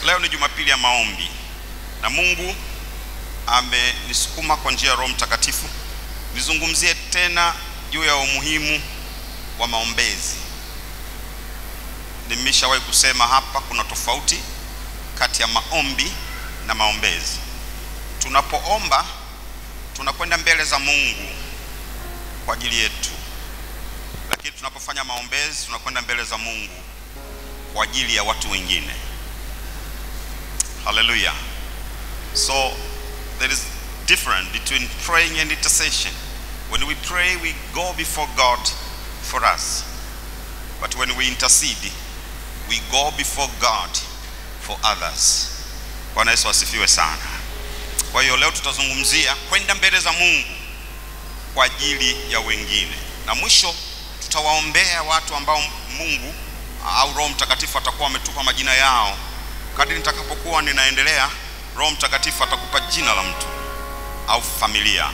Leo ni Jumapili ya maombi na Mungu amenisukuma kwa njia ya Roho Mtakatifu nizungumzie tena juu ya umuhimu wa maombezi. Nimeshawahi kusema hapa, kuna tofauti kati ya maombi na maombezi. Tunapoomba tunakwenda mbele za Mungu kwa ajili yetu, lakini tunapofanya maombezi tunakwenda mbele za Mungu kwa ajili ya watu wengine. Haleluya! So there is difference between praying and intercession. When we pray, we go before God for us. But when we intercede, we go before God for others. Bwana Yesu asifiwe sana. Kwa hiyo leo tutazungumzia kwenda mbele za Mungu kwa ajili ya wengine, na mwisho tutawaombea watu ambao Mungu au Roho Mtakatifu atakuwa ametupa majina yao. Kadri nitakapokuwa ninaendelea, Roho Mtakatifu atakupa jina la mtu au familia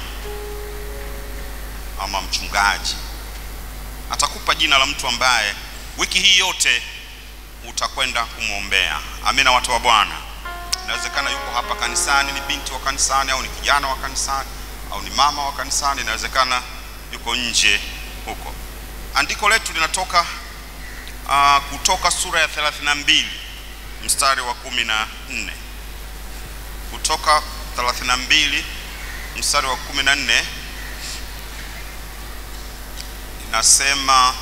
ama mchungaji, atakupa jina la mtu ambaye wiki hii yote utakwenda kumwombea. Amina, watu wa Bwana. Inawezekana yuko hapa kanisani, ni binti wa kanisani, au ni kijana wa kanisani, au ni mama wa kanisani. Inawezekana yuko nje huko. Andiko letu linatoka uh, kutoka sura ya 32 mstari wa kumi na nne kutoka 32 mstari wa kumi na nne inasema,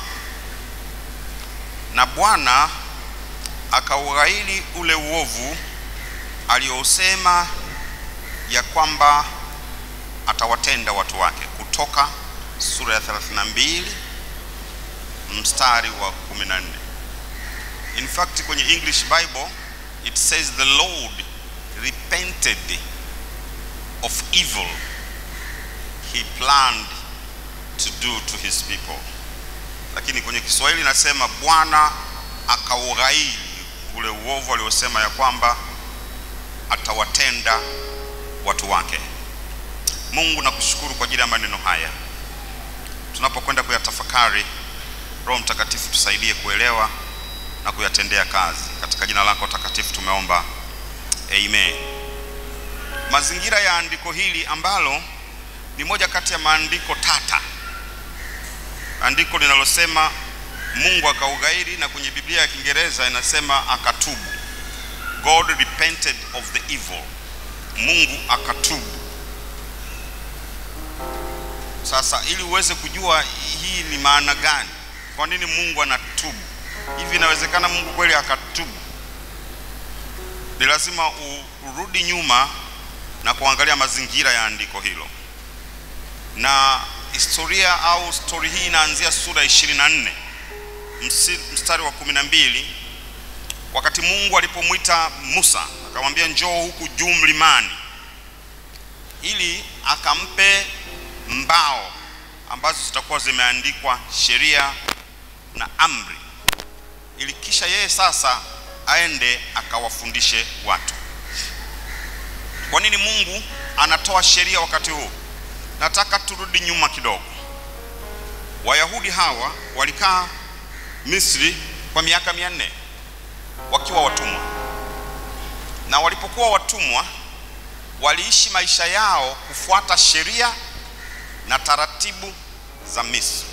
na Bwana akaughairi ule uovu aliosema ya kwamba atawatenda watu wake. Kutoka sura ya 32 mstari wa 14. In fact kwenye English Bible it says the Lord repented of evil he planned to do to his people, lakini kwenye Kiswahili inasema Bwana akaughairi ule uovu aliosema ya kwamba atawatenda watu wake. Mungu nakushukuru kwa ajili ya maneno haya, tunapokwenda kuyatafakari, Roho Mtakatifu tusaidie kuelewa na kuyatendea kazi. Katika jina lako takatifu tumeomba, amen. Mazingira ya andiko hili ambalo ni moja kati ya maandiko tata, andiko linalosema Mungu akaughairi, na kwenye Biblia ya Kiingereza inasema akatubu. God repented of the evil, Mungu akatubu. Sasa ili uweze kujua hii ni maana gani, kwa nini Mungu anatubu hivi, inawezekana Mungu kweli akatubu? Ni lazima urudi nyuma na kuangalia mazingira ya andiko hilo, na historia au stori hii inaanzia sura 24 mstari wa 12 wakati Mungu alipomwita Musa akamwambia njoo huku juu mlimani, ili akampe mbao ambazo zitakuwa zimeandikwa sheria na amri, ili kisha yeye sasa aende akawafundishe watu. Kwa nini Mungu anatoa sheria wakati huu? Nataka turudi nyuma kidogo. Wayahudi hawa walikaa Misri kwa miaka mia nne wakiwa watumwa, na walipokuwa watumwa waliishi maisha yao kufuata sheria na taratibu za Misri.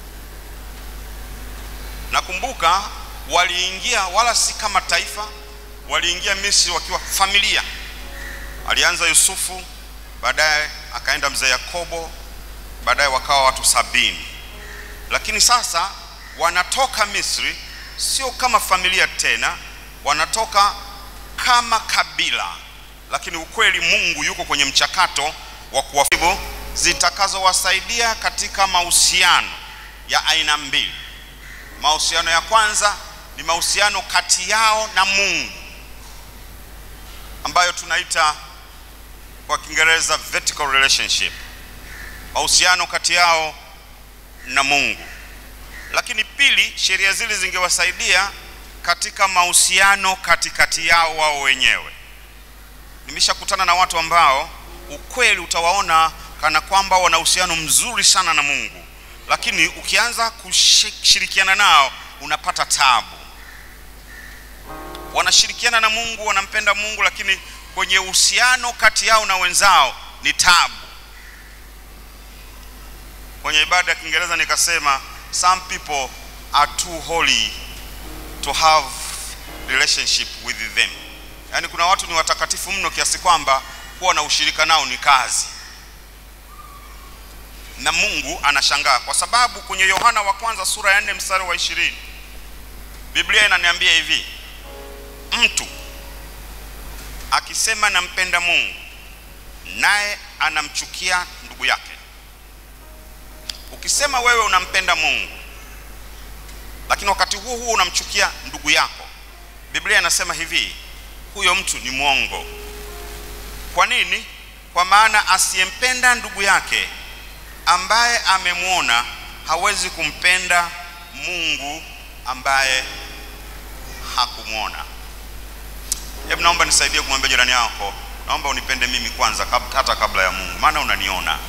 Nakumbuka waliingia, wala si kama taifa, waliingia Misri wakiwa familia. Alianza Yusufu, baadaye akaenda mzee Yakobo, baadaye wakawa watu sabini, lakini sasa wanatoka Misri sio kama familia tena, wanatoka kama kabila, lakini ukweli Mungu yuko kwenye mchakato wa kuwafibu zitakazowasaidia katika mahusiano ya aina mbili. Mahusiano ya kwanza ni mahusiano kati yao na Mungu ambayo tunaita kwa Kiingereza vertical relationship, mahusiano kati yao na Mungu lakini pili, sheria zile zingewasaidia katika mahusiano katikati yao wao wenyewe. Nimeshakutana na watu ambao ukweli utawaona kana kwamba wana uhusiano mzuri sana na Mungu, lakini ukianza kushirikiana nao unapata tabu. wanashirikiana na Mungu, wanampenda Mungu, lakini kwenye uhusiano kati yao na wenzao ni tabu. Kwenye ibada ya Kiingereza nikasema some people are too holy to have relationship with them, yaani kuna watu ni watakatifu mno kiasi kwamba kuwa na ushirika nao ni kazi na Mungu anashangaa kwa sababu kwenye Yohana wa kwanza sura ya 4 mstari wa ishirini Biblia inaniambia hivi, mtu akisema nampenda Mungu naye anamchukia ndugu yake. Ukisema wewe unampenda Mungu lakini wakati huo huo unamchukia ndugu yako, Biblia inasema hivi, huyo mtu ni mwongo. Kwa nini? Kwa maana asiyempenda ndugu yake ambaye amemwona hawezi kumpenda Mungu ambaye hakumwona. Hebu naomba nisaidie kumwambia jirani yako, naomba unipende mimi kwanza kab, hata kabla ya Mungu, maana unaniona.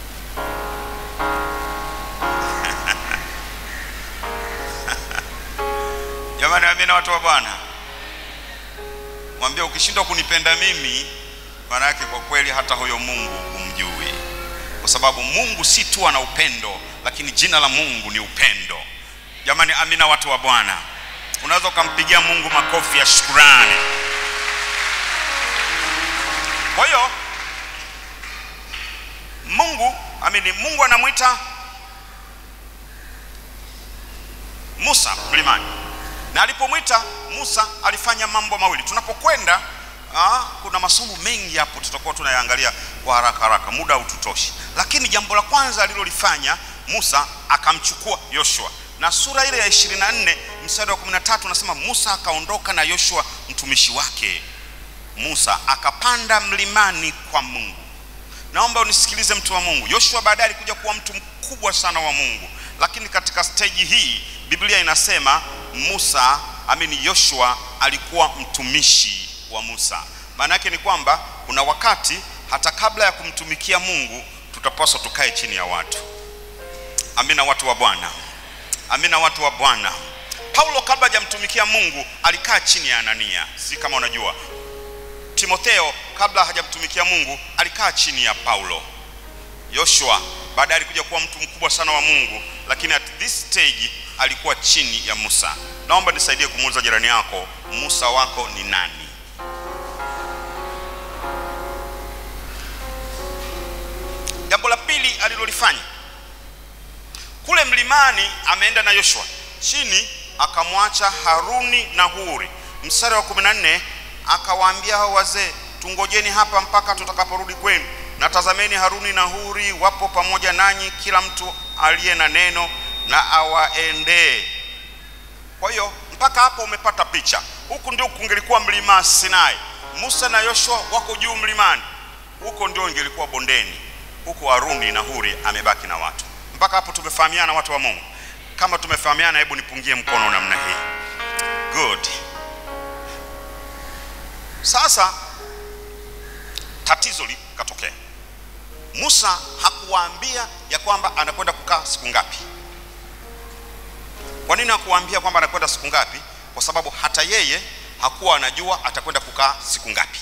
Jamani, amina watu wa Bwana. Mwambie ukishindwa kunipenda mimi, maana yake kwa kweli hata huyo Mungu humjui kwa sababu Mungu si tu ana upendo, lakini jina la Mungu ni upendo. Jamani, amina watu wa Bwana. Unaweza ukampigia Mungu makofi ya shukrani. Kwa hiyo Mungu amini, Mungu anamwita Musa mlimani, na alipomwita Musa alifanya mambo mawili. Tunapokwenda Ah, kuna masomo mengi hapo tutakuwa tunayaangalia kwa haraka haraka, muda haututoshi. Lakini jambo la kwanza alilolifanya Musa akamchukua Yoshua, na sura ile ya 24 mstari wa 13 unasema Musa akaondoka na Yoshua mtumishi wake. Musa akapanda mlimani kwa Mungu. Naomba unisikilize mtu wa Mungu. Yoshua baadaye alikuja kuwa mtu mkubwa sana wa Mungu, lakini katika stage hii Biblia inasema Musa amini, Yoshua alikuwa mtumishi wa Musa. Maana yake ni kwamba kuna wakati hata kabla ya kumtumikia Mungu tutapaswa tukae chini ya watu. Amina watu wa Bwana, amina watu wa Bwana. Paulo kabla hajamtumikia Mungu alikaa chini ya Anania, si kama unajua. Timotheo kabla hajamtumikia Mungu alikaa chini ya Paulo. Yoshua baadaye alikuja kuwa mtu mkubwa sana wa Mungu, lakini at this stage alikuwa chini ya Musa. Naomba nisaidie kumuuliza jirani yako, Musa wako ni nani? Jambo la pili alilolifanya kule mlimani, ameenda na Yoshua chini, akamwacha Haruni na Huri. Mstari wa 14 akawaambia hao wazee, tungojeni hapa mpaka tutakaporudi kwenu, na tazameni, Haruni na Huri wapo pamoja nanyi, kila mtu aliye na neno na awaendee. Kwa hiyo mpaka hapo umepata picha. Huku ndio kungelikuwa mlima Sinai, Musa na Yoshua wako juu mlimani, huko ndio ingelikuwa bondeni huko Haruni na Huri amebaki na watu. Mpaka hapo tumefahamiana, watu wa Mungu? Kama tumefahamiana, hebu nipungie mkono namna hii. Good. Sasa tatizo likatokea. Musa hakuwaambia ya kwamba anakwenda kukaa siku ngapi. Kwa nini hakuwaambia kwamba anakwenda siku ngapi? Kwa sababu hata yeye hakuwa anajua atakwenda kukaa siku ngapi.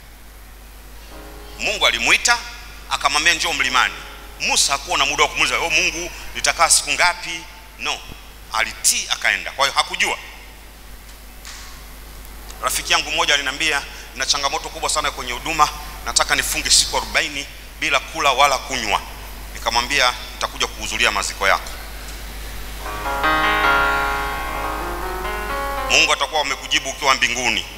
Mungu alimuita akamwambia njoo mlimani. Musa hakuwa na muda wa kumuuliza oh, Mungu nitakaa siku ngapi? No, alitii akaenda. Kwa hiyo hakujua. Rafiki yangu mmoja aliniambia na changamoto kubwa sana kwenye huduma, nataka nifunge siku arobaini bila kula wala kunywa. Nikamwambia nitakuja kuhudhuria maziko yako. Mungu atakuwa amekujibu ukiwa mbinguni.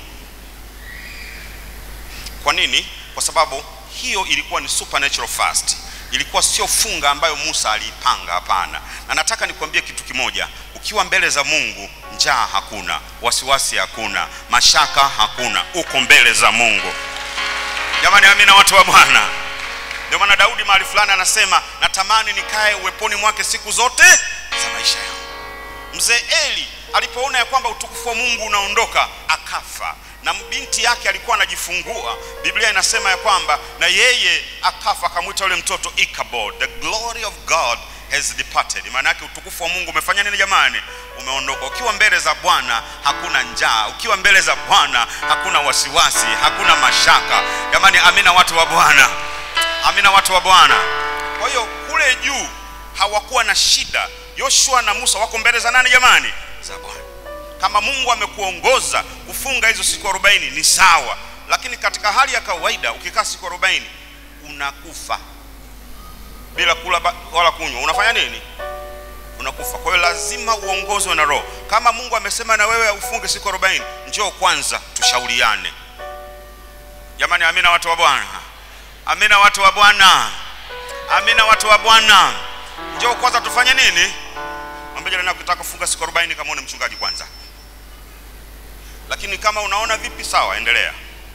Kwa nini? Kwa sababu hiyo ilikuwa ni supernatural fast, ilikuwa sio funga ambayo Musa aliipanga. Hapana. Na nataka nikwambie kitu kimoja, ukiwa mbele za Mungu, njaa hakuna, wasiwasi hakuna, mashaka hakuna, uko mbele za Mungu. Jamani, amina watu wa Bwana. Ndio maana Daudi mahali fulani anasema natamani nikae uweponi mwake siku zote za maisha yangu. Mzee Eli alipoona ya kwamba utukufu wa Mungu unaondoka akafa, na binti yake alikuwa anajifungua. Biblia inasema ya kwamba na yeye akafa, akamwita yule mtoto Ichabod, the glory of God has departed. Maana yake utukufu wa Mungu umefanya nini jamani? Umeondoka. Ukiwa mbele za Bwana hakuna njaa, ukiwa mbele za Bwana hakuna wasiwasi, hakuna mashaka. Jamani, amina watu wa Bwana, amina watu wa Bwana. Kwa hiyo kule juu hawakuwa na shida. Yoshua na Musa wako mbele za nani jamani? Za Bwana. Kama Mungu amekuongoza kufunga hizo siku 40 ni sawa, lakini katika hali ya kawaida ukikaa siku 40 unakufa bila kula ba- wala kunywa, unafanya nini? Unakufa. Kwa hiyo lazima uongozwe na Roho. Kama Mungu amesema na wewe ufunge siku 40, njoo kwanza tushauriane. Jamani, amina watu wa Bwana, amina watu wa Bwana, amina watu wa Bwana. Njoo kwanza tufanye nini? Mwambie jirani yako ukitaka kufunga siku 40 kama une mchungaji kwanza. Lakini kama unaona vipi, sawa, endelea.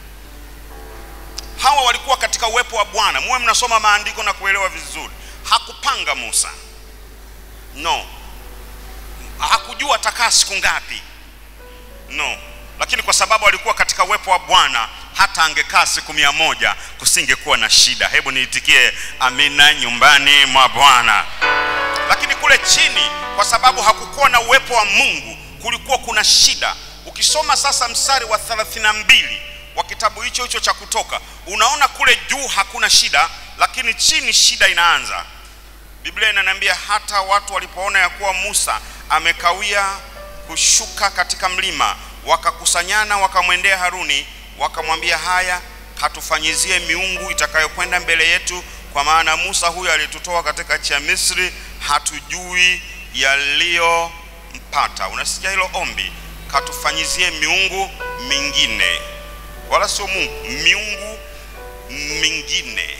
Hawa walikuwa katika uwepo wa Bwana. Muwe mnasoma maandiko na kuelewa vizuri. Hakupanga Musa, no. Hakujua atakaa siku ngapi, no. Lakini kwa sababu alikuwa katika uwepo wa Bwana, hata angekaa siku mia moja kusingekuwa na shida. Hebu niitikie amina nyumbani mwa Bwana. Lakini kule chini, kwa sababu hakukuwa na uwepo wa Mungu, kulikuwa kuna shida. Ukisoma sasa mstari wa 32 wa kitabu hicho hicho cha Kutoka, unaona kule juu hakuna shida, lakini chini shida inaanza. Biblia inaniambia hata watu walipoona ya kuwa Musa amekawia kushuka katika mlima, wakakusanyana wakamwendea Haruni, wakamwambia, haya, katufanyizie miungu itakayokwenda mbele yetu, kwa maana Musa huyu alitutoa katika nchi ya Misri, hatujui yaliyompata. Unasikia hilo ombi? Katufanyizie miungu mingine, wala sio Mungu, miungu mingine.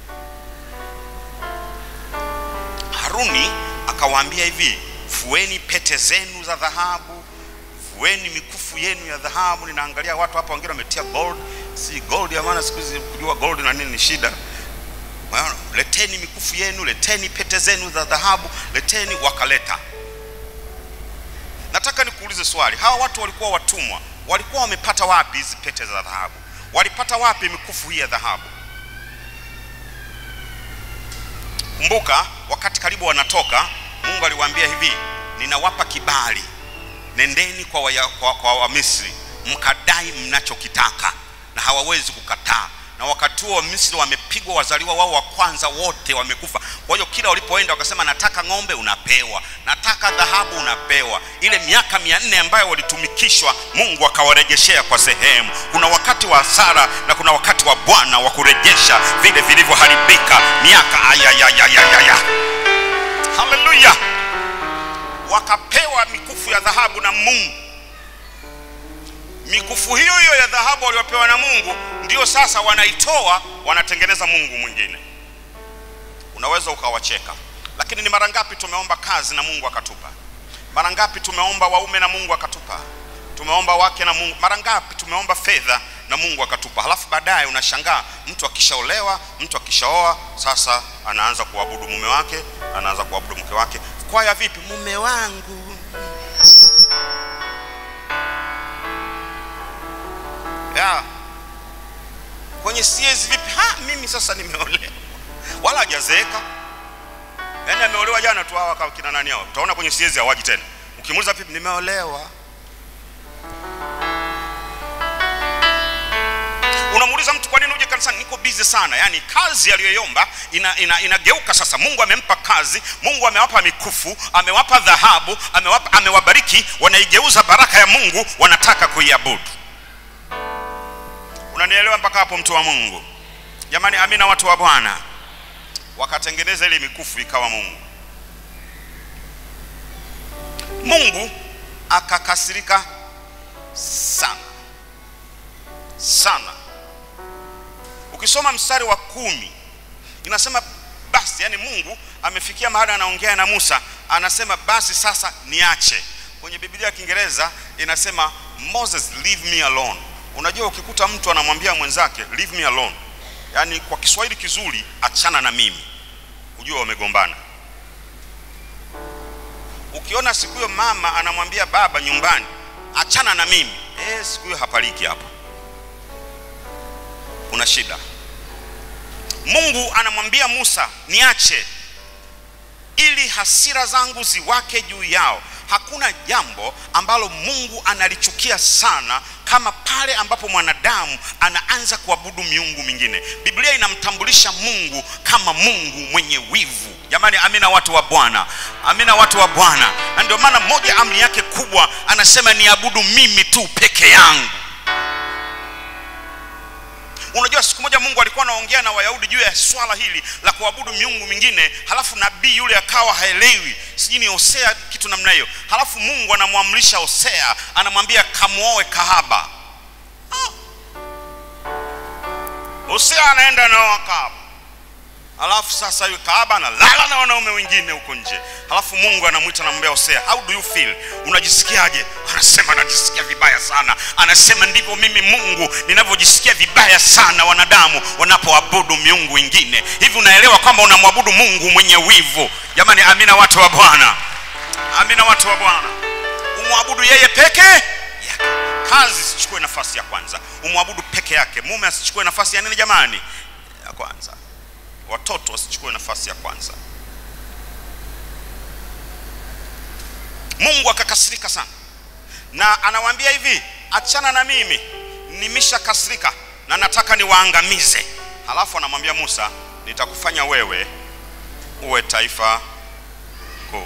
Haruni akawaambia hivi, fueni pete zenu za dhahabu, fueni mikufu yenu ya dhahabu. Ninaangalia watu hapa wengine wametia gold, si gold ya maana siku hizi kujua gold na nini ni shida. Unaona? Leteni mikufu yenu, leteni pete zenu za dhahabu, leteni. Wakaleta. Nataka nikuulize swali, hawa watu walikuwa watumwa, walikuwa wamepata wapi hizi pete za dhahabu? Walipata wapi mikufu hii ya dhahabu? Kumbuka wakati karibu wanatoka, Mungu aliwaambia hivi, ninawapa kibali, nendeni kwa Wamisri kwa, kwa Wamisri, mkadai mnachokitaka na hawawezi kukataa. Na wakati huo Wamisri wamepigwa, wazaliwa wao wa kwanza wote wamekufa. Kwa hiyo kila walipoenda wakasema, nataka ng'ombe, unapewa, nataka dhahabu, unapewa. Ile miaka mia nne ambayo walitumikishwa, Mungu akawarejeshea kwa sehemu. Kuna wakati wa hasara na kuna wakati wa Bwana wa kurejesha vile vilivyoharibika miaka ayayayayaya. Haleluya! Wakapewa mikufu ya dhahabu na Mungu. Mikufu hiyo hiyo ya dhahabu waliopewa na Mungu ndio sasa wanaitoa, wanatengeneza mungu mwingine. Unaweza ukawacheka, lakini ni mara ngapi tumeomba kazi na Mungu akatupa? Mara ngapi tumeomba waume na Mungu akatupa? Tumeomba wake na Mungu. Mara ngapi tumeomba fedha na Mungu akatupa? Halafu baadaye unashangaa mtu akishaolewa, mtu akishaoa, sasa anaanza kuabudu mume wake, anaanza kuabudu mke wake. Kwaya vipi? Mume wangu ya kwenye siezi vipi? Ha, mimi sasa nimeolewa, wala hajazeeka. Yaani ameolewa jana tu, hawa kina nani hao, utaona kwenye siezi hawaji tena. Ukimuuliza vipi, nimeolewa. Unamuuliza mtu kwa nini uje kanisani? Niko busy sana. Yaani kazi aliyoiomba ina, ina, inageuka sasa. Mungu amempa kazi, Mungu amewapa mikufu, amewapa dhahabu, amewapa, amewabariki, wanaigeuza baraka ya Mungu, wanataka kuiabudu. Unanielewa mpaka hapo, mtu wa Mungu? Jamani, amina, watu wa Bwana. Wakatengeneza ile mikufu ikawa Mungu. Mungu akakasirika sana sana. Ukisoma mstari wa kumi inasema basi, yani Mungu amefikia mahali anaongea na Musa, anasema basi sasa niache. Kwenye Biblia ya Kiingereza inasema Moses leave me alone. Unajua, ukikuta mtu anamwambia mwenzake leave me alone, yaani kwa Kiswahili kizuri, achana na mimi, ujue wamegombana. Ukiona siku hiyo mama anamwambia baba nyumbani, achana na mimi, eh, siku hiyo hapaliki hapo, kuna shida. Mungu anamwambia Musa niache, ili hasira zangu ziwake juu yao. Hakuna jambo ambalo Mungu analichukia sana kama pale ambapo mwanadamu anaanza kuabudu miungu mingine. Biblia inamtambulisha Mungu kama Mungu mwenye wivu. Jamani, amina watu wa Bwana, amina watu wa Bwana. Na ndio maana moja amri yake kubwa anasema niabudu mimi tu peke yangu. Unajua, siku moja Mungu alikuwa anaongea na Wayahudi juu ya swala hili la kuabudu miungu mingine, halafu nabii yule akawa haelewi, sijui ni Hosea kitu namna hiyo. Halafu Mungu anamwamrisha Hosea, anamwambia kamuoe kahaba. Ah. Hosea anaenda naoa kahaba, halafu sasa yule kahaba analala na wanaume wengine huko nje. Halafu Mungu anamwita anamwambia Hosea, how do you feel? Unajisikiaje? Anasema najisikia vibaya sana. Anasema ndivyo mimi Mungu ninavyojisikia vibaya sana wanadamu wanapoabudu miungu wengine. Hivi unaelewa kwamba unamwabudu Mungu mwenye wivu? Jamani, amina watu wa Bwana, amina watu wa Bwana. Umwabudu yeye peke yake, kazi isichukue nafasi ya kwanza. Umwabudu peke yake, mume asichukue nafasi ya nini jamani? Ya kwanza. Watoto wasichukue nafasi ya kwanza. Mungu akakasirika sana na anawaambia hivi, achana na mimi, nimeshakasirika na nataka niwaangamize. Halafu anamwambia Musa, nitakufanya wewe uwe taifa kuu.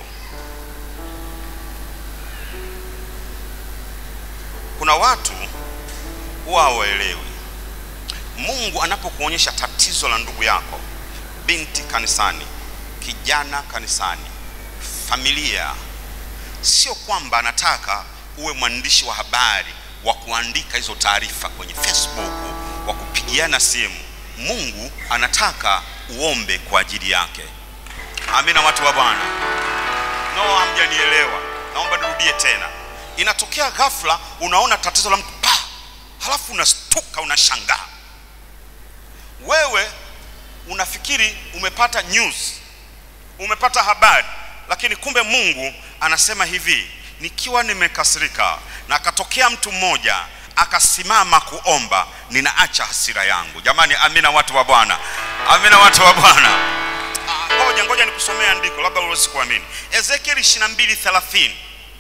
Kuna watu huwa hawaelewi. Mungu anapokuonyesha tatizo la ndugu yako, binti kanisani, kijana kanisani, familia sio kwamba anataka uwe mwandishi wa habari wa kuandika hizo taarifa kwenye Facebook, wa kupigiana simu. Mungu anataka uombe kwa ajili yake. Amina, watu wa Bwana. No, hamjanielewa, naomba nirudie tena. Inatokea ghafla, unaona tatizo la mtu pa, halafu unastuka, unashangaa. Wewe unafikiri umepata news, umepata habari lakini kumbe Mungu anasema hivi, nikiwa nimekasirika na akatokea mtu mmoja akasimama kuomba, ninaacha hasira yangu. Jamani, amina watu wa Bwana, amina watu wa Bwana. Ngoja ngoja nikusomea andiko, labda uwezi kuamini. Ezekieli 22:30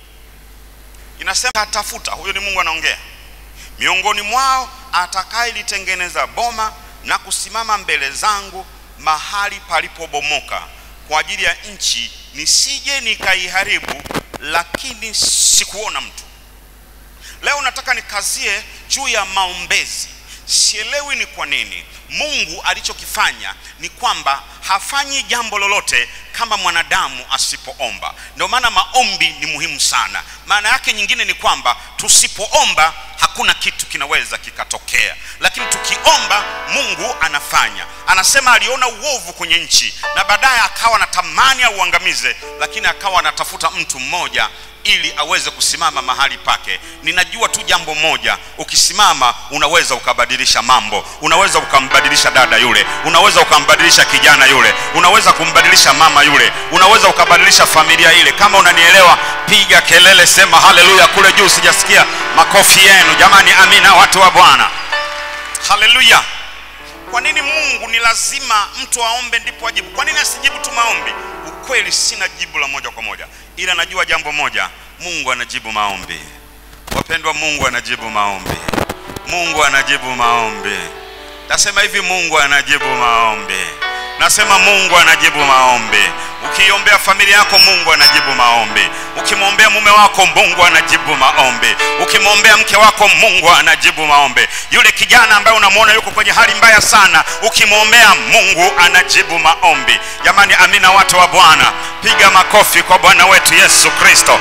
inasema, atafuta, huyo ni Mungu anaongea, miongoni mwao atakayelitengeneza boma na kusimama mbele zangu mahali palipobomoka kwa ajili ya nchi nisije nikaiharibu, lakini sikuona mtu. Leo nataka nikazie juu ya maombezi. Sielewi ni kwa nini Mungu alichokifanya ni kwamba hafanyi jambo lolote kama mwanadamu asipoomba. Ndio maana maombi ni muhimu sana. Maana yake nyingine ni kwamba tusipoomba hakuna kitu kinaweza kikatokea, lakini tukiomba Mungu anafanya. Anasema aliona uovu kwenye nchi na baadaye akawa anatamani auangamize, lakini akawa anatafuta mtu mmoja ili aweze kusimama mahali pake. Ninajua tu jambo moja, ukisimama unaweza ukabadilisha mambo, unaweza ukambadilisha dada yule, unaweza ukambadilisha kijana yule, unaweza kumbadilisha mama yule, unaweza ukabadilisha familia ile. Kama unanielewa, piga kelele, sema haleluya kule juu, sijasikia makofi yenu jamani. Amina, watu wa Bwana, haleluya. Kwa nini Mungu ni lazima mtu aombe ndipo ajibu? Kwa nini asijibu tu maombi? Ukweli sina jibu la moja kwa moja, ila najua jambo moja, Mungu anajibu maombi. Wapendwa, Mungu anajibu maombi. Mungu anajibu maombi. Nasema hivi, Mungu anajibu maombi. Nasema Mungu anajibu maombi. Ukiombea familia yako, Mungu anajibu maombi. Ukimwombea mume wako, Mungu anajibu maombi. Ukimwombea mke wako, Mungu anajibu maombi. Yule kijana ambaye unamwona yuko kwenye hali mbaya sana, ukimwombea, Mungu anajibu maombi. Jamani, amina, watu wa Bwana, piga makofi kwa Bwana wetu Yesu Kristo.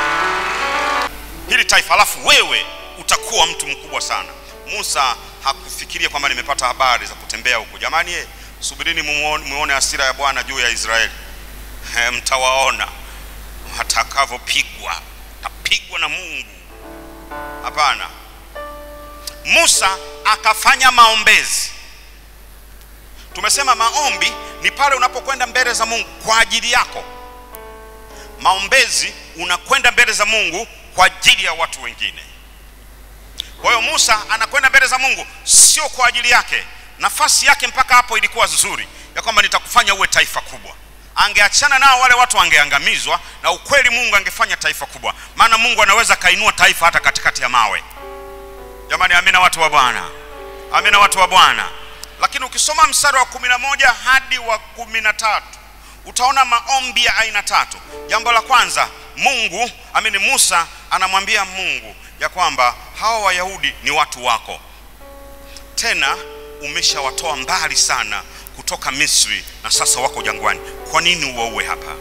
Hili taifa, alafu wewe utakuwa mtu mkubwa sana. Musa hakufikiria kwamba nimepata habari za kutembea huko. Jamani, ye, subirini muone hasira ya Bwana juu ya Israeli. He, mtawaona watakavyopigwa, tapigwa na Mungu. Hapana, Musa akafanya maombezi. Tumesema maombi ni pale unapokwenda mbele za Mungu kwa ajili yako. Maombezi unakwenda mbele za Mungu kwa ajili ya watu wengine. Kwa hiyo Musa anakwenda mbele za Mungu sio kwa ajili yake. Nafasi yake mpaka hapo ilikuwa nzuri ya kwamba nitakufanya uwe taifa kubwa, angeachana nao wale watu wangeangamizwa na ukweli mungu angefanya taifa kubwa maana mungu anaweza kainua taifa hata katikati ya mawe jamani amina watu wa bwana amina watu wa bwana lakini ukisoma mstari wa kumi na moja hadi wa kumi na tatu utaona maombi ya aina tatu jambo la kwanza mungu amini musa anamwambia mungu ya kwamba hawa wayahudi ni watu wako tena umeshawatoa mbali sana kutoka misri na sasa wako jangwani kwa nini uwaue hapa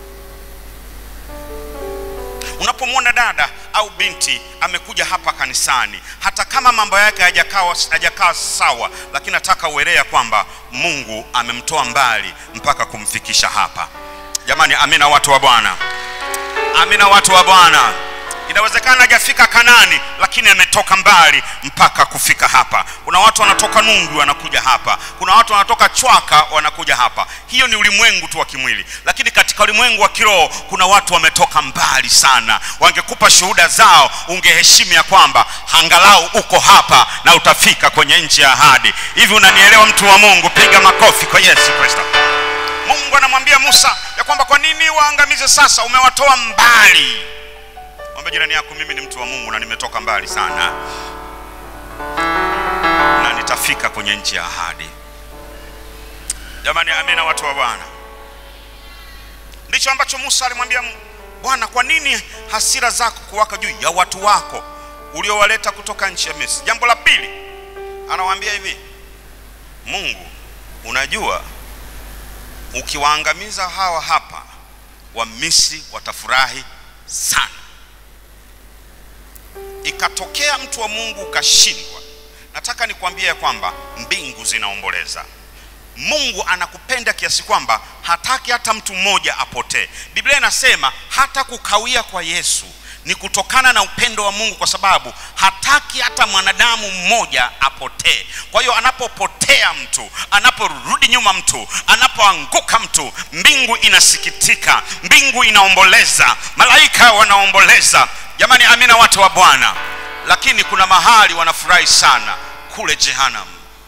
unapomwona dada au binti amekuja hapa kanisani hata kama mambo yake hayajakaa hajakaa sawa lakini nataka ueleya kwamba mungu amemtoa mbali mpaka kumfikisha hapa jamani amina watu wa bwana amina watu wa bwana inawezekana hajafika kanani lakini ametoka mbali mpaka kufika hapa kuna watu wanatoka nungu wanakuja hapa kuna watu wanatoka chwaka wanakuja hapa hiyo ni ulimwengu tu wa kimwili lakini katika ulimwengu wa kiroho kuna watu wametoka mbali sana wangekupa shuhuda zao ungeheshimu ya kwamba angalau uko hapa na utafika kwenye nchi ya ahadi hivi unanielewa mtu wa mungu piga makofi kwa yesu kristo mungu anamwambia musa ya kwamba kwa nini waangamize sasa umewatoa mbali mwambie jirani yako mimi ni mtu wa mungu na nimetoka mbali sana na nitafika kwenye nchi ya ahadi jamani amina watu wa bwana ndicho ambacho musa alimwambia Mungu, bwana kwa nini hasira zako kuwaka juu ya watu wako uliowaleta kutoka nchi ya misri jambo la pili anawaambia hivi mungu unajua ukiwaangamiza hawa hapa wamisri watafurahi sana ikatokea mtu wa mungu ukashindwa nataka nikwambie ya kwamba mbingu zinaomboleza mungu anakupenda kiasi kwamba hataki hata mtu mmoja apotee biblia inasema hata kukawia kwa yesu ni kutokana na upendo wa mungu kwa sababu hataki hata mwanadamu mmoja apotee kwa hiyo anapopotea mtu anaporudi nyuma mtu anapoanguka mtu mbingu inasikitika mbingu inaomboleza malaika wanaomboleza jamani amina watu wa bwana lakini kuna mahali wanafurahi sana kule jehanamu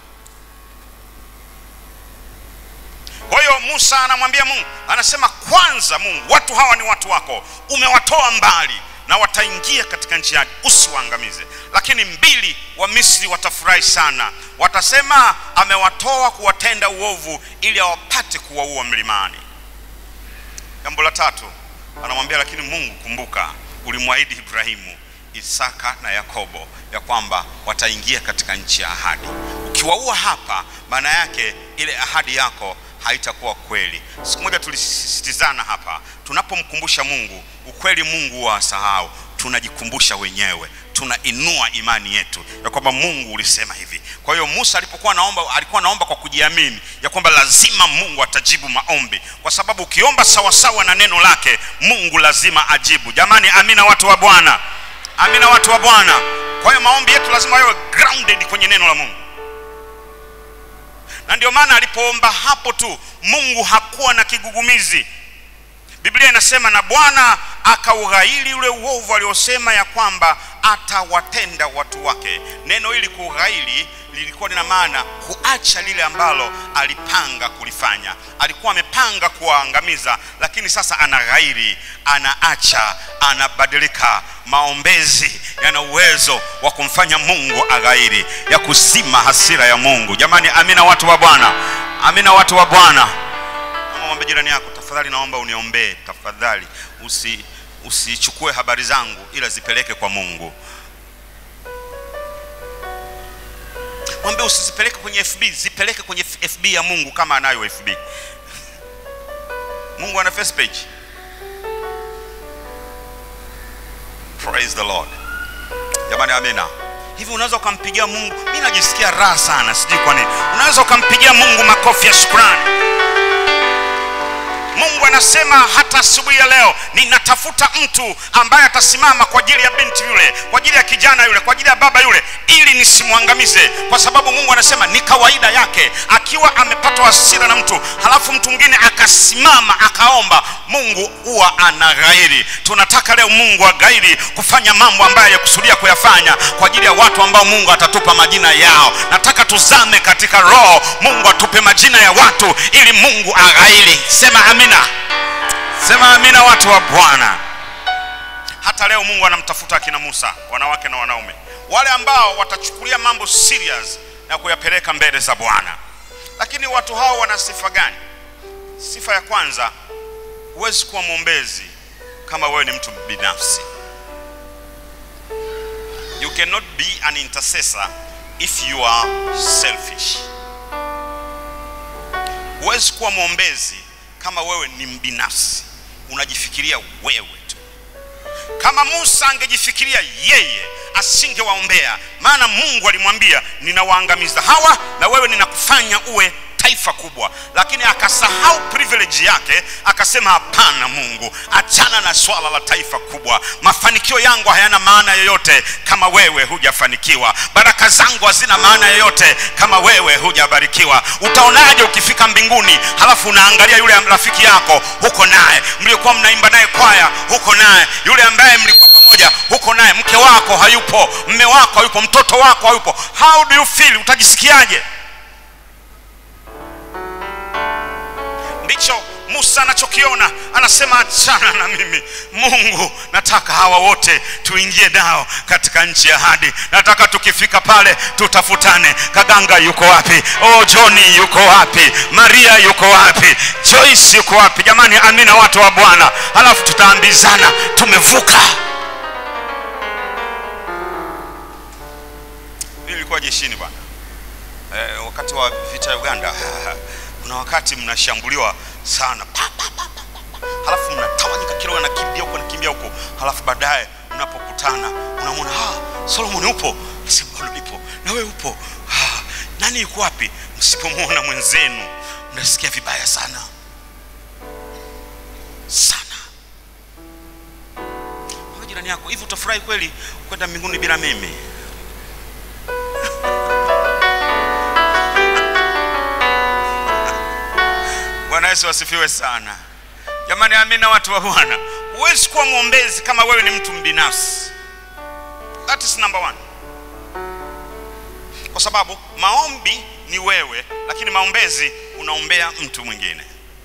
kwa hiyo musa anamwambia mungu anasema kwanza mungu watu hawa ni watu wako umewatoa mbali na wataingia katika nchi yake usiwaangamize lakini mbili wa misri watafurahi sana watasema amewatoa kuwatenda uovu ili awapate kuwaua mlimani jambo la tatu anamwambia lakini mungu kumbuka ulimwahidi ibrahimu isaka na yakobo ya kwamba wataingia katika nchi ya ahadi ukiwaua hapa maana yake ile ahadi yako haitakuwa kweli siku moja tulisisitizana hapa tunapomkumbusha mungu ukweli mungu wa sahau tunajikumbusha wenyewe tunainua imani yetu ya kwamba mungu ulisema hivi kwa hiyo musa alipokuwa naomba alikuwa naomba kwa kujiamini ya kwamba lazima mungu atajibu maombi kwa sababu ukiomba sawasawa na neno lake mungu lazima ajibu jamani amina watu wa bwana amina watu wa bwana kwa hiyo maombi yetu lazima yawe grounded kwenye neno la mungu na ndio maana alipoomba hapo tu mungu hakuwa na kigugumizi biblia inasema na bwana akaughairi ule uovu aliosema ya kwamba atawatenda watu wake neno hili kughairi lilikuwa lina maana kuacha lile ambalo alipanga kulifanya alikuwa amepanga kuwaangamiza lakini sasa anaghairi anaacha anabadilika maombezi yana uwezo wa kumfanya mungu aghairi ya kuzima hasira ya mungu jamani amina watu wa bwana amina watu wa bwana mwombe jirani yako tafadhali naomba uniombee tafadhali usi usichukue habari zangu ila zipeleke kwa mungu mwambie usizipeleke kwenye fb zipeleke kwenye fb ya mungu kama anayo fb mungu ana face page praise the lord jamani amina hivi unaweza ukampigia mungu mi najisikia raha sana sijui kwa nini unaweza ukampigia mungu makofi ya shukrani mungu anasema hata asubuhi ya leo ninatafuta mtu ambaye atasimama kwa ajili ya binti yule kwa ajili ya kijana yule kwa ajili ya baba yule ili nisimwangamize kwa sababu mungu anasema ni kawaida yake akiwa amepatwa hasira na mtu halafu mtu mwingine akasimama akaomba mungu huwa anaghairi tunataka leo mungu aghairi kufanya mambo ambayo yakusudia kuyafanya kwa ajili ya watu ambao mungu atatupa majina yao nataka tuzame katika roho mungu atupe majina ya watu ili mungu aghairi sema amin amina sema amina watu wa bwana hata leo mungu anamtafuta akina musa wanawake na wanaume wale ambao watachukulia mambo serious na kuyapeleka mbele za bwana lakini watu hao wana sifa gani sifa ya kwanza huwezi kuwa mwombezi kama wewe ni mtu binafsi you cannot be an intercessor if you are selfish huwezi kuwa mwombezi kama wewe ni mbinafsi unajifikiria wewe tu kama musa angejifikiria yeye asingewaombea maana mungu alimwambia ninawaangamiza hawa na wewe ninakufanya uwe taifa kubwa lakini akasahau privilege yake akasema hapana mungu achana na swala la taifa kubwa mafanikio yangu hayana maana yoyote kama wewe hujafanikiwa baraka zangu hazina maana yoyote kama wewe hujabarikiwa utaonaje ukifika mbinguni halafu unaangalia yule rafiki yako huko naye mliokuwa mnaimba naye kwaya huko naye yule ambaye mlikuwa pamoja huko naye mke wako hayupo mme wako hayupo mtoto wako hayupo how do you feel utajisikiaje ndicho musa anachokiona anasema achana na mimi mungu nataka hawa wote tuingie nao katika nchi ya hadi nataka tukifika pale tutafutane kaganga yuko wapi oh johni yuko wapi maria yuko wapi joyce yuko wapi jamani amina watu wa bwana halafu tutaambizana tumevuka nilikuwa jeshini bwana eh, wakati wa vita ya uganda kuna wakati mnashambuliwa sana pa, pa, pa, pa, pa. halafu mnatawanyika kila nakimbia huko nakimbia huko halafu baadaye mnapokutana unamwona ah, solomon upo nasema bado nipo na wewe upo ah, nani yuko wapi msipomwona mwenzenu mnasikia vibaya sana sana Mwambie jirani yako hivi utafurahi kweli kwenda mbinguni bila mimi bwana yesu asifiwe sana jamani amina watu wa bwana huwezi kuwa mwombezi kama wewe ni mtu mbinafsi that is number one kwa sababu maombi ni wewe lakini maombezi unaombea mtu mwingine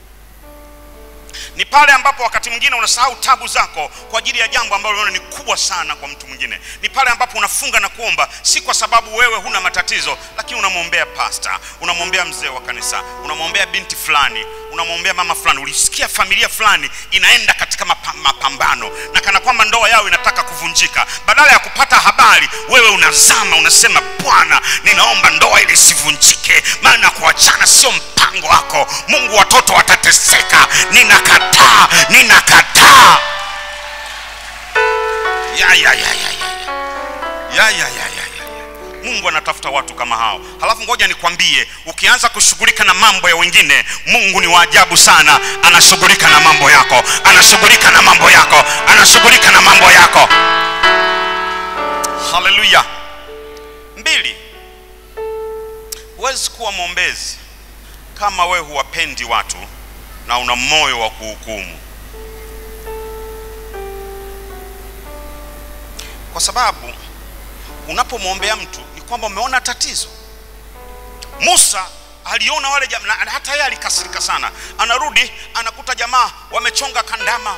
ni pale ambapo wakati mwingine unasahau tabu zako kwa ajili ya jambo ambalo unaona ni kubwa sana kwa mtu mwingine ni pale ambapo unafunga na kuomba si kwa sababu wewe huna matatizo lakini unamwombea pasta unamwombea mzee wa kanisa unamwombea binti fulani unamwombea mama fulani ulisikia familia fulani inaenda katika mapa- mapambano na kana kwamba ndoa yao inataka kuvunjika badala ya kupata habari wewe unazama unasema bwana ninaomba ndoa ili isivunjike maana kuachana sio mpango wako mungu watoto watateseka ninakataa ninakataa ya, ya, ya, ya, ya, ya. Ya, ya, ya, ya, ya, ya. mungu anatafuta watu kama hao halafu ngoja nikwambie ukianza kushughulika na mambo ya wengine mungu ni waajabu sana anashughulika na mambo yako anashughulika na mambo yako anashughulika na mambo yako haleluya mbili huwezi kuwa mwombezi kama wewe huwapendi watu na una moyo wa kuhukumu kwa sababu unapomwombea mtu ni kwamba umeona tatizo musa aliona wale jamaa na hata yeye alikasirika sana anarudi anakuta jamaa wamechonga kandama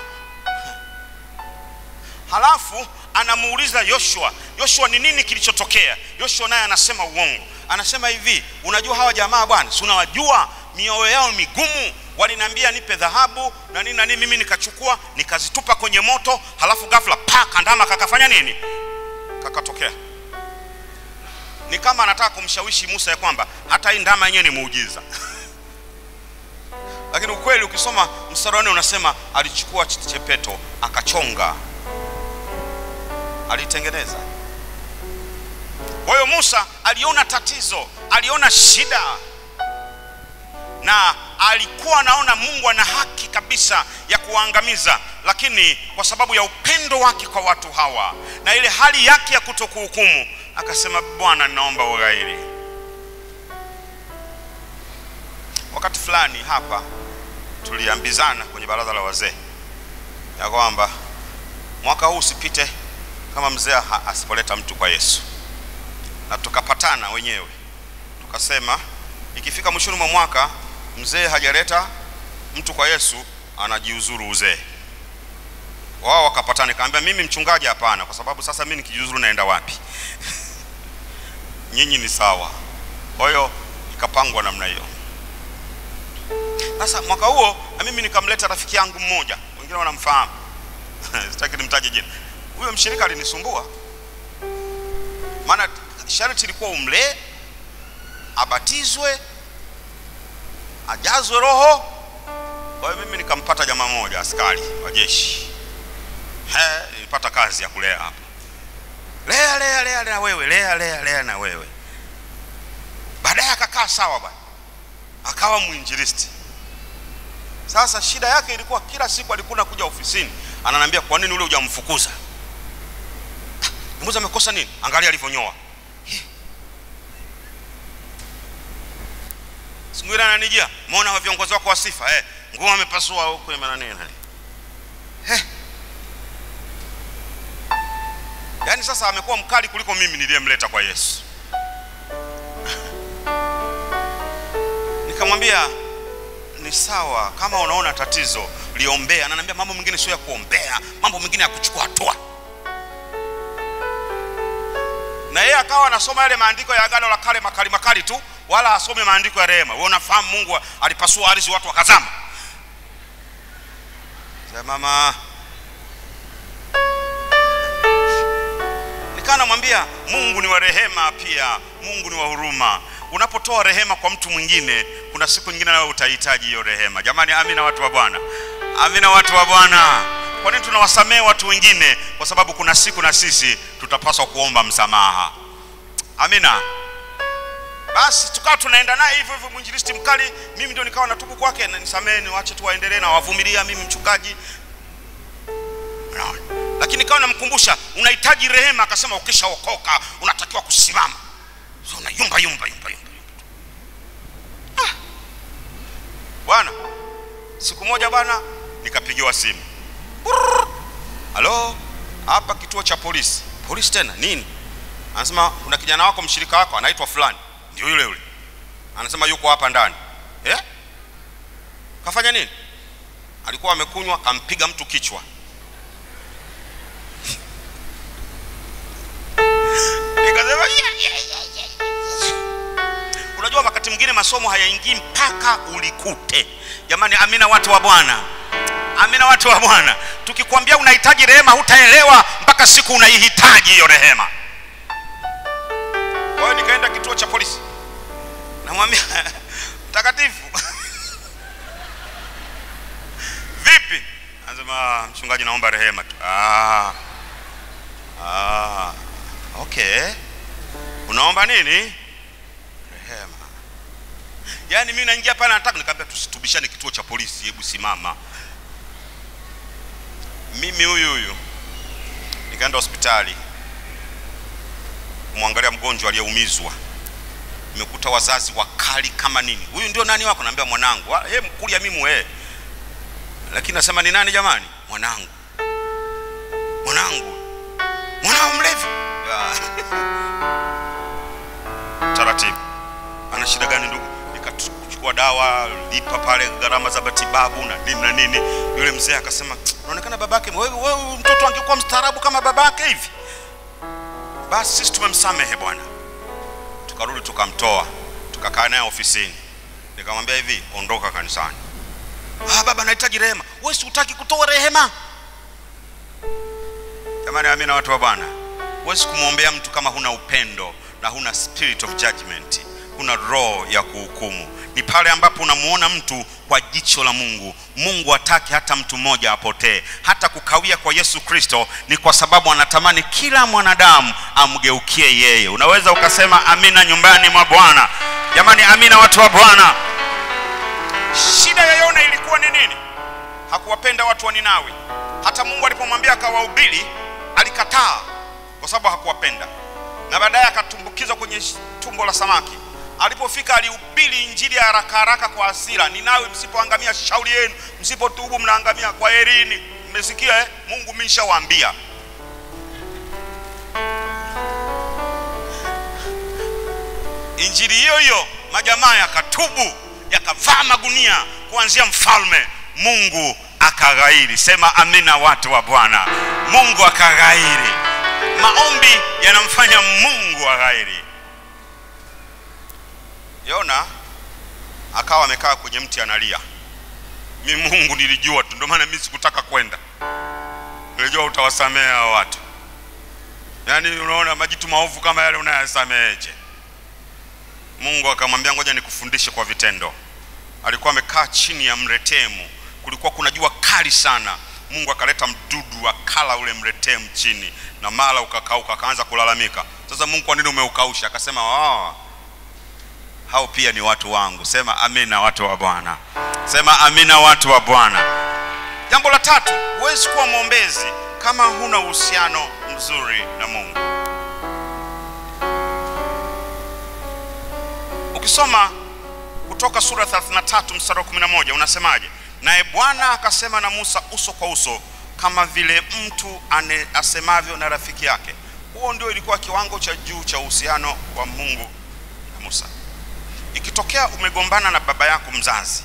halafu anamuuliza yoshua yoshua ni nini kilichotokea yoshua naye anasema uongo anasema hivi unajua hawa jamaa bwana si unawajua mioyo yao migumu waliniambia nipe dhahabu na nini na nini mimi nikachukua nikazitupa kwenye moto halafu ghafla pa kandama kakafanya nini kakatokea ni kama anataka kumshawishi musa ya kwamba hata hii ndama yenyewe ni muujiza lakini ukweli ukisoma mstari wa nne unasema alichukua chepeto akachonga alitengeneza kwa hiyo musa aliona tatizo aliona shida na alikuwa anaona mungu ana haki kabisa ya kuwaangamiza lakini kwa sababu ya upendo wake kwa watu hawa na ile hali yake ya kutokuhukumu akasema bwana ninaomba ughairi wakati fulani hapa tuliambizana kwenye baraza la wazee ya kwamba mwaka huu usipite kama mzee ha- asipoleta mtu kwa yesu na tukapatana wenyewe tukasema ikifika mwishoni mwa mwaka mzee hajaleta mtu kwa yesu anajiuzuru uzee wao wakapatana nikamwambia mimi mchungaji hapana kwa sababu sasa mimi nikijiuzuru naenda wapi nyinyi ni sawa kwa hiyo ikapangwa namna hiyo sasa mwaka huo na mimi nikamleta rafiki yangu mmoja wengine wanamfahamu sitaki nimtaje jina huyo mshirika alinisumbua maana sharti ilikuwa umlee abatizwe ajazwe roho kwa hiyo mimi nikampata jamaa mmoja askari wa jeshi He, nilipata kazi ya kulea hapa lea lea lea na wewe lea lea lea na wewe baadaye akakaa sawa bwana akawa mwinjilisti sasa shida yake ilikuwa kila siku alikuwa nakuja ofisini ananiambia kwa nini ule hujamfukuza mbuzi amekosa nini angalia alivyonyoa siku ile ananijia muona wa viongozi wako wa sifa eh nguo amepasua huko imana nini eh yaani sasa amekuwa mkali kuliko mimi niliyemleta kwa Yesu nikamwambia ni sawa kama unaona tatizo liombea ananiambia mambo mengine sio ya kuombea mambo mengine ya kuchukua hatua na yeye akawa anasoma yale maandiko ya agano la kale makali makali tu wala asome maandiko ya rehema wewe unafahamu mungu alipasua ardhi watu wakazama Sema, mama nikawa namwambia mungu ni wa rehema pia mungu ni wa huruma unapotoa rehema kwa mtu mwingine kuna siku nyingine nawe utahitaji hiyo rehema jamani amina watu wa bwana amina watu wa bwana kwa nini tunawasamehe watu wengine kwa sababu kuna siku na sisi tutapaswa kuomba msamaha amina basi tukawa tunaenda naye hivyo hivyo mwinjilisti mkali mimi ndio nikawa natubu kwake na nisamehe niwache tu waendelee na wavumilia mimi mchungaji Unaona? lakini kawa namkumbusha unahitaji rehema akasema ukishaokoka unatakiwa kusimama so, una yumba yumba yumba yumba ah. bwana siku moja bwana nikapigiwa simu Brrr. halo hapa kituo cha polisi polisi tena nini anasema kuna kijana wako mshirika wako anaitwa fulani ndio yule yule anasema yuko hapa ndani eh? kafanya nini alikuwa amekunywa kampiga mtu kichwa nikasema "Yeah, yeah, yeah, yeah, yeah." unajua wakati mwingine masomo hayaingii mpaka ulikute jamani amina watu wa bwana amina watu wa bwana tukikwambia unahitaji rehema hutaelewa mpaka siku unaihitaji hiyo rehema kwa hiyo nikaenda kituo cha polisi namwambia mtakatifu vipi anasema mchungaji naomba rehema tu ah. Ah. okay unaomba nini rehema yaani mimi naingia pale nataka nikamwambia tusitubishane kituo cha polisi hebu simama mimi huyu huyu nikaenda hospitali kumwangalia mgonjwa aliyeumizwa nimekuta wazazi wakali kama nini huyu ndio nani wako naambia mwanangu he mkulia mimi we lakini nasema ni nani jamani mwanangu mwanangu mwanao mlevi Ya. taratibu ana shida gani ndugu nikachukua dawa lipa pale gharama za matibabu na nini na nini yule mzee akasema unaonekana babake wewe wewe mtoto angekuwa mstaarabu kama babake hivi basi sisi tumemsamehe bwana tukarudi tukamtoa tukakaa naye ofisini nikamwambia hivi ondoka kanisani ah, baba nahitaji rehema wewe si utaki kutoa rehema jamani amina watu wa bwana huwezi kumwombea mtu kama huna upendo na huna spirit of judgment huna roho ya kuhukumu ni pale ambapo unamuona mtu kwa jicho la mungu mungu hataki hata mtu mmoja apotee hata kukawia kwa yesu kristo ni kwa sababu anatamani kila mwanadamu amgeukie yeye unaweza ukasema amina nyumbani mwa bwana jamani amina watu wa bwana shida ya yona ilikuwa ni nini hakuwapenda watu wa ninawi hata mungu alipomwambia akawahubiri alikataa kwa sababu hakuwapenda na baadaye akatumbukizwa kwenye sh- tumbo la samaki alipofika alihubiri injili ya haraka haraka kwa hasira ninawi msipoangamia shauri yenu msipotubu mnaangamia kwa herini mmesikia eh? mungu mi nishawaambia injili hiyo hiyo majamaa yakatubu yakavaa magunia kuanzia mfalme Mungu akaghairi. Sema amina, watu wa Bwana. Mungu akaghairi. Maombi yanamfanya Mungu aghairi. Yona akawa amekaa kwenye mti analia. Mi Mungu nilijua tu, ndio maana mimi sikutaka kwenda, nilijua utawasamea hao watu. Yaani unaona majitu maovu kama yale unayasameheje? Mungu akamwambia ngoja nikufundishe kwa vitendo. Alikuwa amekaa chini ya mretemu, kulikuwa kuna jua kali sana. Mungu akaleta mdudu akala ule mretemu chini, na mara ukakauka, akaanza kulalamika. Sasa Mungu, kwa nini umeukausha? Akasema oh, hao pia ni watu wangu. Sema amina, watu wa Bwana. Sema amina, watu wa Bwana. Jambo la tatu, huwezi kuwa mwombezi kama huna uhusiano mzuri na Mungu. Ukisoma kutoka sura 33 mstari wa 11 unasemaje? Naye Bwana akasema na Musa uso kwa uso kama vile mtu ane, asemavyo na rafiki yake. Huo ndio ilikuwa kiwango cha juu cha uhusiano wa Mungu na Musa. Ikitokea umegombana na baba yako mzazi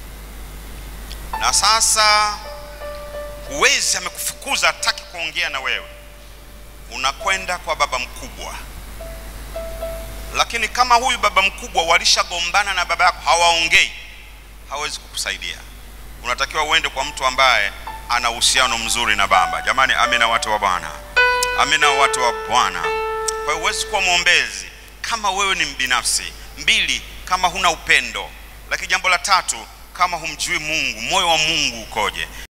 na sasa huwezi, amekufukuza, hataki kuongea na wewe, unakwenda kwa baba mkubwa. Lakini kama huyu baba mkubwa walishagombana na baba yako, hawaongei, hawezi kukusaidia. Unatakiwa uende kwa mtu ambaye ana uhusiano mzuri na baba. Jamani, amina, watu wa Bwana, amina, watu wa Bwana. Kwa hiyo huwezi kuwa mwombezi kama wewe ni mbinafsi. Mbili, kama huna upendo. Lakini jambo la tatu, kama humjui Mungu, moyo wa Mungu ukoje.